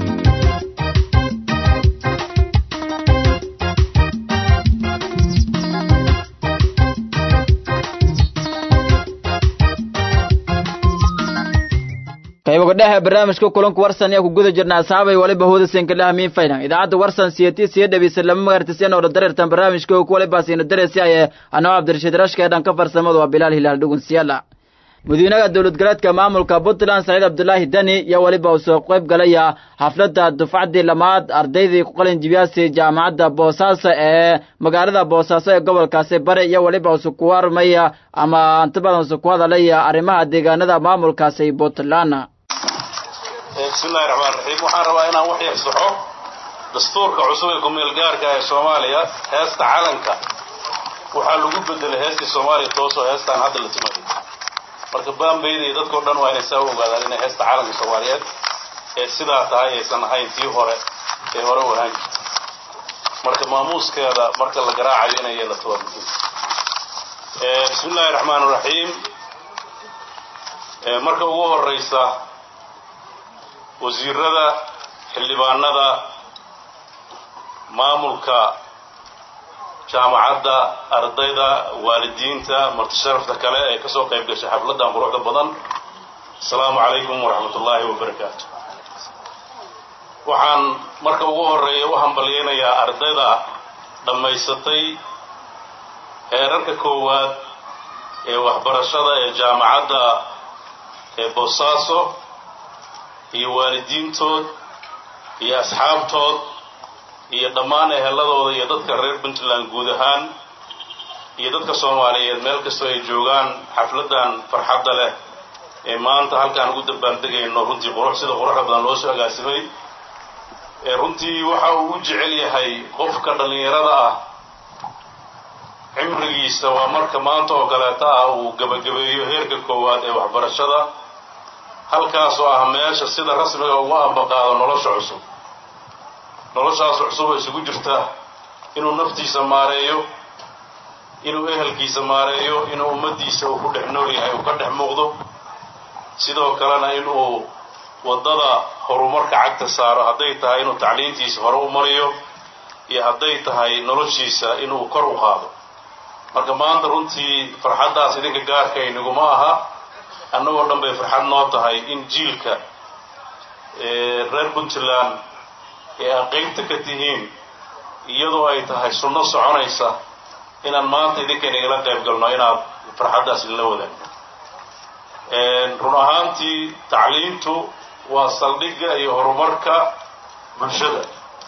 qayboga dhexe barnaamijka kulanka warsan ayaa ku guda jirna asxaabay waliba hoodasenka dhaha miin faylan idaacadda warsan siyati siya dhegeysan lama magartisiyan oo dareertan barnaamijka ku waliba siina daresi aye anoo cabdirashiid rashka ee dhanka farsamada waa bilaal hilaal dhugun siyala madiinaha dowlad goleedka maamulka puntland saciid cabdulaahi dani iyo weliba uu soo qayb galaya xafladda dufcaddii lamaad ardaydii ku qalin jibiyaasay jaamacadda boosaaso ee magaalada boosaaso ee gobolkaasi bari iyo weliba usu ku warmaya ama inta badan usu ku hadalaya arrimaha deegaanada maamulkaasi puntland bismillahi raxmaan raxiim waxaan rabaa inaan wax yaxsaxo dastuurka cusub ee kumeel gaarka ee soomaaliya heesta calanka waxaa lagu bedelay heestii soomaaliya toosoo heestaan hadda la tumayo marka baambayda iyo dadkao dhan waa inay saa u ogaadaan inay heesta calanka soomaaliyeed ee sidaa tahay aysan ahayn tii hore ee hore u ahaan jirta marka maamuuskeeda marka la garaacayo inay yeelato waa muhiim bismillahi raxmaan raxiim marka ugu horeysa wasiirada xildhibaanada maamulka jaamacadda ardayda waalidiinta martisharafta kale ee kasoo qayb gashay xafladdan quruxda badan asalaamu calaykum waraxmat ullaahi wabarakaatu waxaan marka ugu horeeya u hambalyaynayaa ardayda dhammaysatay heerarka koowaad ee waxbarashada ee jaamacadda ee boosaaso iyo waalidiintood iyo asxaabtood iyo dhammaan eheladooda iyo dadka reer puntland guud ahaan iyo dadka soomaaliyeed meel kastoo ay joogaan xafladdan farxadda leh ee maanta halkaan ugu dambaaldegayno runtii qurux sida quruxda badan loo soo agaasimay ee runtii waxa uu u jecel yahay qofka dhallinyarada ah cimrigiisa waa marka maanta oo kaleeta ah uu gebagabeeyo heerka koowaad ee waxbarashada halkaas oo ah meesha sida rasmiga ugu ambaqaado nolosha cusub noloshaas cusub oo isugu jirta inuu naftiisa maareeyo inuu ehelkiisa maareeyo inuu ummaddiisa uu ku dhex nool yahay uu ka dhex muuqdo sidoo kalena inuu waddada horumarka cagta saaro hadday tahay inuu tacliintiisa hore u mariyo iyo hadday tahay noloshiisa inuu kor u qaado marka maanta runtii farxaddaas idinka gaarka inaguma aha annagoo dhan bay farxad noo tahay in jiilka reer puntland ee aad qaybta ka tihiin iyadoo ay tahay sunno soconaysa inaan maanta idinkan igala qayb galno inaad farxaddaas idinla wadaagno run ahaantii tacliintu waa saldhigga iyo horumarka bulshada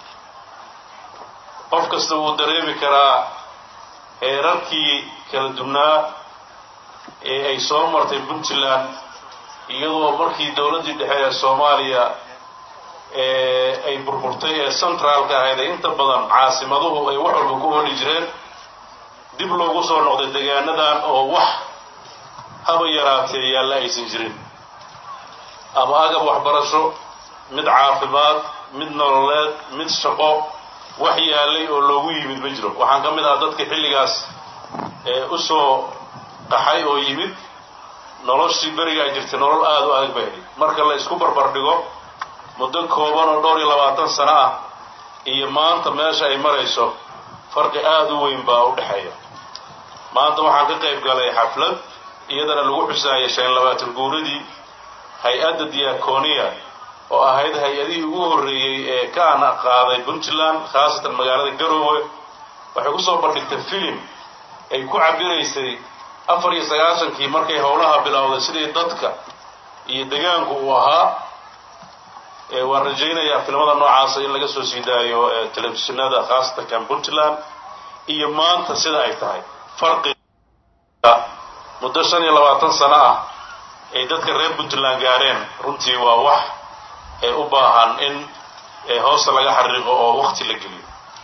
qof kasta wuu dareemi karaa heerarkii kala duwnaa ee ay soo martay puntland iyadoo markii dowladdii dhexe ee soomaaliya ee ay burburtay ee centraalka ahayd ee inta badan caasimaduhu ay wax walba ku holi jireen dib loogu soo noqday degaanadan oo wax haba yaraatee yaalla aysan jirin ama agab waxbarasho mid caafimaad mid nololeed mid shaqo wax yaallay oo loogu yimid ma jiro waxaan ka mid ah dadka xilligaas ee u soo qaxay oo yimid noloshii berigaa jirtay nolol aada u adag bay ahayd marka la isku barbar dhigo muddo kooban oo dhowr iyo labaatan sano ah iyo maanta meesha ay marayso farqi aada u weyn baa u dhexeeya maanta waxaan ka qayb galay xaflad iyadana lagu xusaayay shan labaatan guuradii hay-adda diaconia oo ahayd hay-adihii ugu horreeyey ee ka ana qaaday puntland khaasatan magaalada garoowe waxay kusoo bandhigtay filim ay ku cabiraysay afar iyo sagaashankii markay howlaha bilowday sidii dadka iyo degaanku uu ahaa waan rajaynayaa filmada noocaasa in laga soo sii daayo telefishinada khaasatan kan puntland iyo maanta sida ay tahay farqiga muddo shan iyo labaatan sano ah ay dadka reer puntland gaareen runtii waa wax ee u baahan in hoosta laga xariiqo oo wakti la geliyo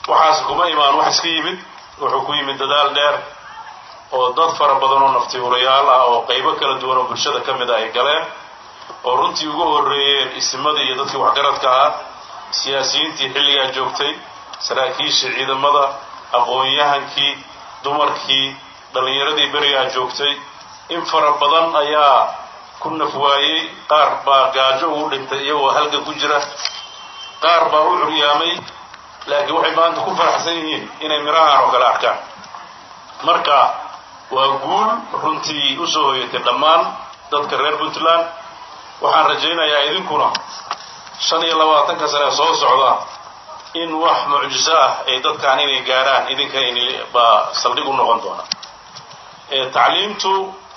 waxaas kuma imaan wax iska yimid wuxuu ku yimid dadaal dheer oo dad fara badan oo naftiurayaal ah oo qaybo kala duwan oo bulshada ka mid a ay galeen oo runtii ugu horreeyeen isimadii iyo dadkii waxgaradka ahaa siyaasiyiintii xilligaa joogtay saraakiishii ciidamada aqoon-yahankii dumarkii dhallinyaradii berigaa joogtay in fara badan ayaa ku nafwaayey qaar baa gaajo ugu dhintay iyagoo halga ku jira qaar baa u curyaamay laakiin waxay maanta ku faraxsan yihiin inay mirahaan oo kale arkaan marka waa guul runtii u soo hoyatay dhammaan dadka reer puntland waxaan rajaynayaa idinkuna shan iyo labaatanka sane soo socda in wax mucjiso ah ay dadkaan inay gaarhaan idinka baa saldhig u noqon doona tacliimtu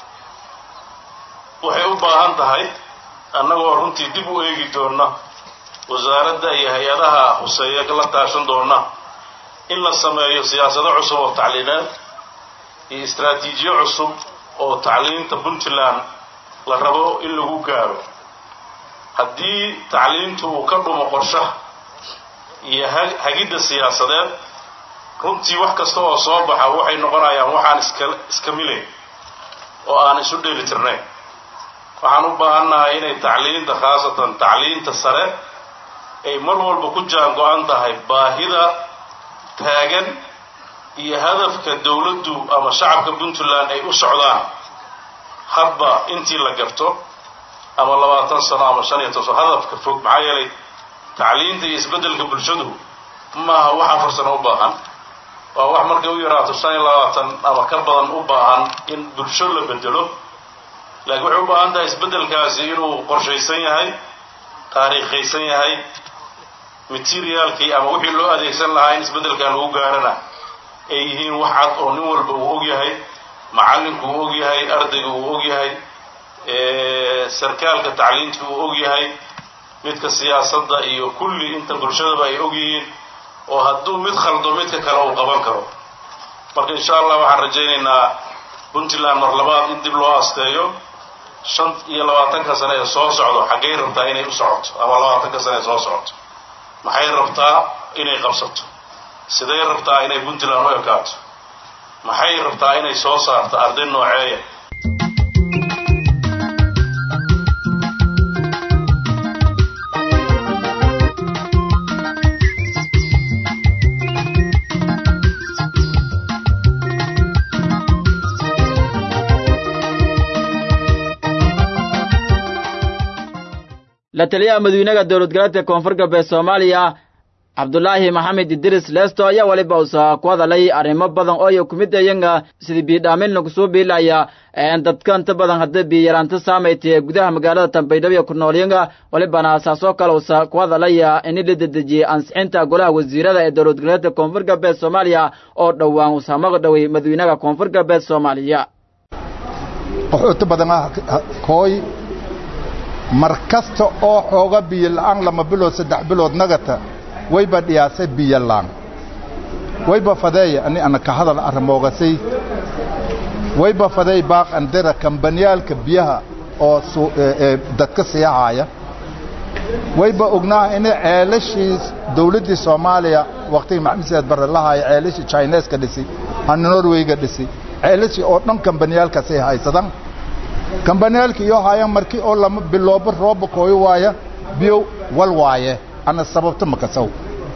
waxay u baahan tahay annagoo runtii dib u eegi doona wasaaradda iyo hay-adaha huseeya la taashan doona in la sameeyo siyaasado cusub oo tacliimeed iyo istraatiijiyo cusub oo tacliinta puntland la rabo in lagu gaaro haddii tacliintu uu ka dhumo qorshaha iyo hagidda siyaasadeed runtii wax kasta oo soo baxa waxay noqonayaan waxaan iska iska milayn oo aan isu dheeli tirnayn waxaan u baahannahay inay tacliinta khaasatan tacliinta sare ay mar walba ku jaan go-an tahay baahida taagan iyo hadafka dawladdu ama shacabka puntland ay u socdaan hadba intii la garto ama labaatan sano ama shan iyo toban sano hadafka fog maxaa yeelay tacliinta iyo isbeddelka bulshadu maaha wax afar sano u baahan waa wax markay u yaraato shan iyo labaatan ama ka badan u baahan in bulsho la bedelo laakiin waxay u baahan tahay isbeddelkaasi inuu qorshaysan yahay taariikhaysan yahay materiaalkii ama wixii loo adeegsan lahaa in isbeddelkan lagu gaarana ay yihiin wax cad oo nin walba uu og yahay macallinku uu og yahay ardayga uu og yahay sarkaalka tacliinta uu og yahay midka siyaasadda iyo kulli inta bulshadaba ay og yihiin oo hadduu mid khaldo midka kale uu qaban karo marka insha allah waxaan rajaynaynaa puntland mar labaad in dib loo asteeyo shan iyo labaatanka sane ee soo socdo xaggay rabtaa inay u socoto ama labaatanka sane ee soo socoto maxay rabtaa inay qabsato siday rabtaa inay puntland u ekaato maxay rabtaa inay soo saarto arday nooceeya la taliyaha madawynaha dowlad goleedka koonfur galbeed soomaaliya cabdulaahi maxamed idris leesto ayaa weliba usa ku hadalay arrimo badan oo iyo kumid ayanga sidii biidhaamin lagu soo biilaya dadka inta badan hadda biyaraanta saamaytay gudaha magaalada tambaydhabo ku noolyanga welibana saasoo kale usa ku hadalaya in la dedejiyey ansixinta golaha wasiirada ee dowlad goleedka koonfur galbeed soomaaliya oo dhowaan usaamaqa dhowey madawynaha koonfur galbeed soomaaliya qaxooti badanaa kooy mar kasta oo xooga biyo la'aan lama bilood saddex bilood nagata wayba dhiyaasay biyo la'aan wayba fadeeya ani ana ka hadal arrimoogasay wayba fadeey baaq andira kambaniyaalka biyaha oo dadka siyahaaya wayba ognaa inay ceelashii dawladdii soomaaliya waqtigii maxamed siyaad barre lahaaya ceelashii chineeska dhisi hana norwayga dhisi ceelashii oo dhan kambaniyaalkaasay haysadaan kambaniyaalka iyo haayaan markii oo lama biloobo rooba kooyo waaya biyo wal waaye ana sababta makasaw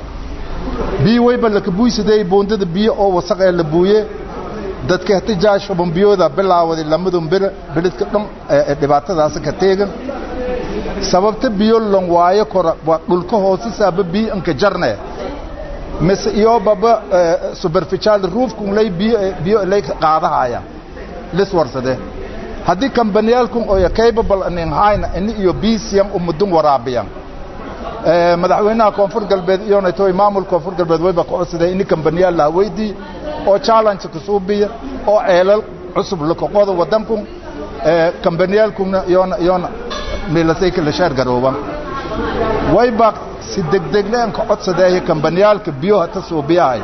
biyo wayba lakabuuysadey buundada biyo oo wasaq ee la buuye dadka hatijaaj shuban biyooda bilaawaday lamadun bir bilidka dhan dhibaatadaasi ka teegan sababta biyo lon waayo kora waa dhulka hoosisaaba biyo anka jarne mise iyo baba superficial roofkun lay biyo biyo lay qaadahaya lis warsade haddii kambaniyaalkun oo capable anin hayna ini iyo bisiyan umudun waraabiyan madaxweynaha koonfur galbeed iyona toy maamul koonfur galbeed wayba ka codsaday ini kambaniyaal laha weydii oo challenge kasuubiya oo ceelal cusub lakaqoda wadankun kambaniyaalkuna iyona iyona milasay kala sheer garooban wayba si degdegleen ka codsadeeya kambaniyaalka biyo hata suubiyahay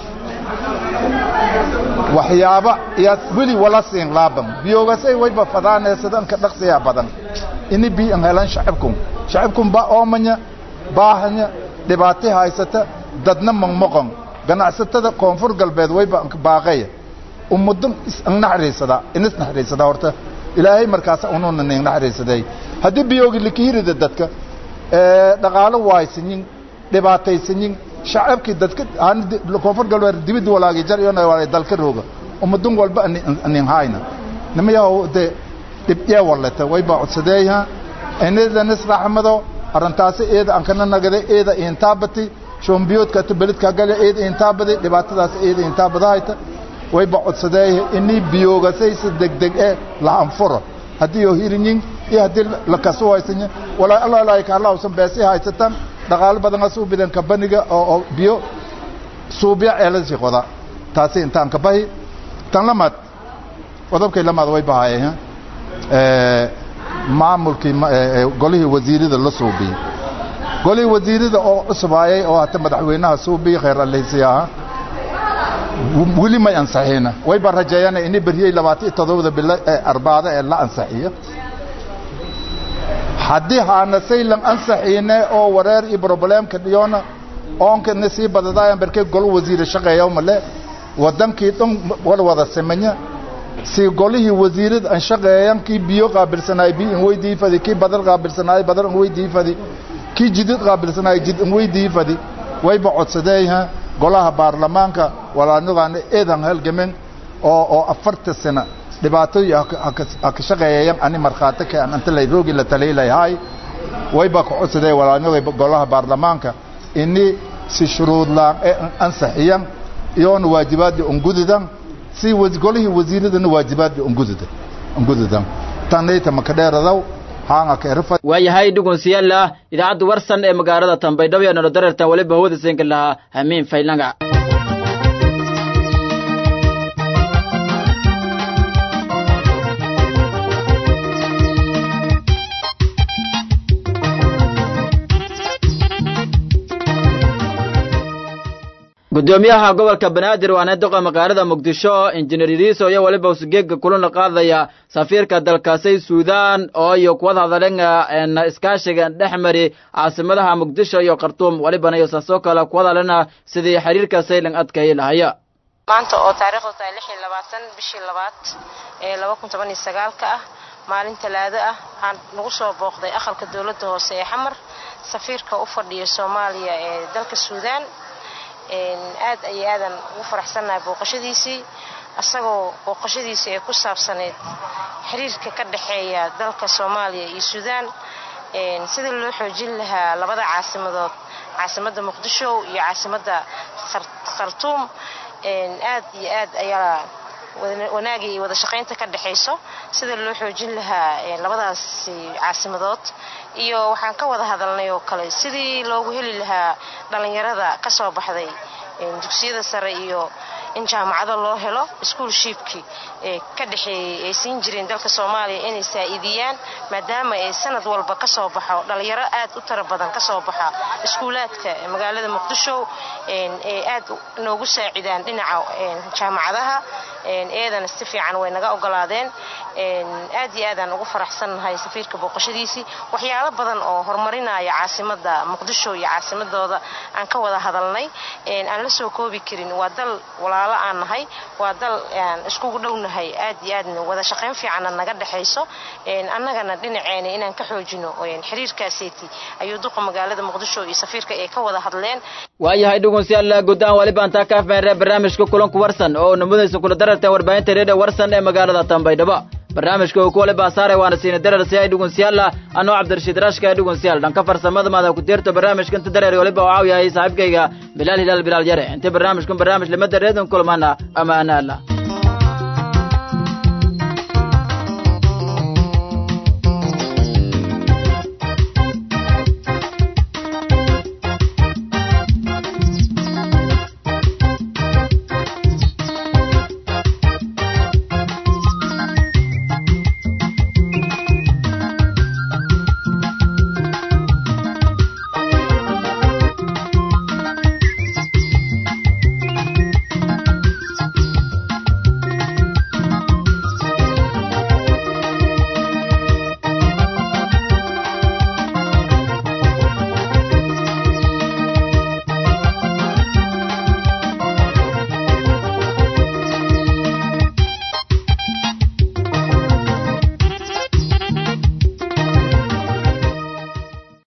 waxyaaba iyaad weli wala siin laaban biyoogasay wayba fadaaneesadan ka dhaqsiyaa badan ini biyo an helan shacabkun shacabkun baa oomanya baahanya dhibaati haysata dadna maqmaqon ganacsatada koonfur galbeed wayba baaqaya ummadun isnaxariisada inis naxariisada horta ilaahay markaas ununa ning naxariisaday haddii biyoogi likihirida dadka dhaqaalo waaysanyin dhibaataysanyin shacabkii dadka koonfur galbeed dibid walaagi jar iyo walaagi dalka rooga ummadun walba nin hayna nimayahow de dhibcee wallata wayba codsadeeyaha inadan israxmado arrintaasi eeda aan kana nagada eeda intaabati shombiyoodka ta beledka gale eeda intaabadi dhibaatadaas eeda intaabadahayta wayba codsadeeyaha inii biyoogasaysa degdeg ee la anfuro haddii oo hirinyin iyo haddii la kasu haysanyin walaa allah ilaahay ka allahsan beesi haysatan dhaqaalo badan asuu bidan kabaniga oo biyo suubya eelasi qoda taasi intaan ka bahi tan lamaad qodobkay lamaad way bahaayeen maamulkii golihii wasiirada la suubiyey golihii wasiirada oo cusbaayay oo hata madaxweynaha suubiyi khayr aleysi ahaa weli may ansaxiina wayba rajeeyana ini beriyey labaatan iyo todobada bilo ee arbaada ee la ansaxiyo haddii haana saylan ansaxiine oo wareer iyo problemka dhiyona oonkana sii badadaayan barkee golo wasiire shaqeeya male wadankii dhan wal wada samanya si golihii wasiirada aan shaqeeyan kii biyo qaabilsanaay biyo in weydii fadi kii badal qaabilsanaay badal in weydii fadi kii jidid qaabilsanaay jid in weydii fadi wayba codsadeeyaha golaha baarlamaanka walaanagaan eedan halgamen oo oo afarta sano dhibaatooyin ha ka shaqeeyayan ani markhaati ka aan inta lay roogi la taliilayahay wayba ka codsadeeya walaanaga golaha baarlamaanka ini si shuruud laan ee ansaxiyan iyoona waajibaadii ungudidan si golihii wasiiradana waajibaadii ungudida ungudidan tanayta makadheeradaw haanga ka erfa waayahay dhugunsiyaala idaacadda warsan ee magaalada tambaydhabo ee nolodareertan weliba hawada siinka lahaa hamiin faylanga gudoomiyaha gobolka banaadir waana doqa magaalada muqdisho injineer iriiso iyo weliba usugeega kulana qaadaya safiirka dalkaasay suudaan oo iyo kuwada hadalenga iskaashiga dhex mari caasimadaha muqdisho iyo khartuum welibana iyo saasoo kale kuwada hadalena sidii xiriirka saylan adkayi lahaya maanta oo taariikhdu tahay lix iyo labaatan bishii labaad ee laba kun toban iyo sagaalka ah maalin talaado ah waxaan nagu soo booqday aqalka dowladda hoose ee xamar safiirka u fadhiya soomaaliya ee dalka suudaan aad ayay aadan ugu faraxsannahay booqashadiisii isagoo booqashadiisii ay ku saabsaneyd xiriirka ka dhexeeya dalka soomaaliya iyo suudaan sida loo xoojin lahaa labada caasimadood caasimadda muqdisho iyo caasimadda khartuum aad iyo aad ayaa wanaagii iyo wada shaqaynta ka dhexayso sida loo xoojin lahaa labadaasi caasimadood iyo waxaan ka wada hadalnay oo kale sidii loogu heli lahaa dhallinyarada ka soo baxday dugsiyada sare iyo in jaamacado loo helo iskuolshiibkii ee ka dhexeeyey ay siin jireen dalka soomaaliya inay saa'iidiyaan maadaama ay sanad walba ka soo baxo dhallinyaro aad u tara badan ka soo baxa iskuulaadka magaalada muqdisho ee aad noogu saacidaan dhinaca jaamacadaha eedana si fiican way naga ogolaadeen aad iyo aadaan ugu faraxsannahay safiirka booqashadiisii waxyaalo badan oo horumarinaya caasimada muqdisho iyo caasimadooda aan ka wada hadalnay aan la soo koobi karin waa dal walaalo aan nahay waa dal aan iskugu dhownahay aad iyo aadna wada shaqayn fiicanna naga dhexayso annagana dhinaceena inaan ka xoojino xiriirkaaseeti ayuu duqa magaalada muqdisho iyo safiirka ay ka wada hadleen waayahay dhugunsiyaal guddaan waliba antaa ka afmeeree barnaamijka kulanku warsan oo namudaysa kula dararta warbaahinta reediyo warsan ee magaalada tambaydhabo barnaamijka uu ku waliba saaray waana siina darar si ay dhugunsiyaala anoo cabdirashiid rashka ee dhugunsiyaal dhanka farsamada maada ku tiirto barnaamijka inta dareer waliba oo caawiyahay saaxiibkayga bilaal hilaal bilaal yare inta barnaamijkan barnaamij limada reedon kulmana ama ana allah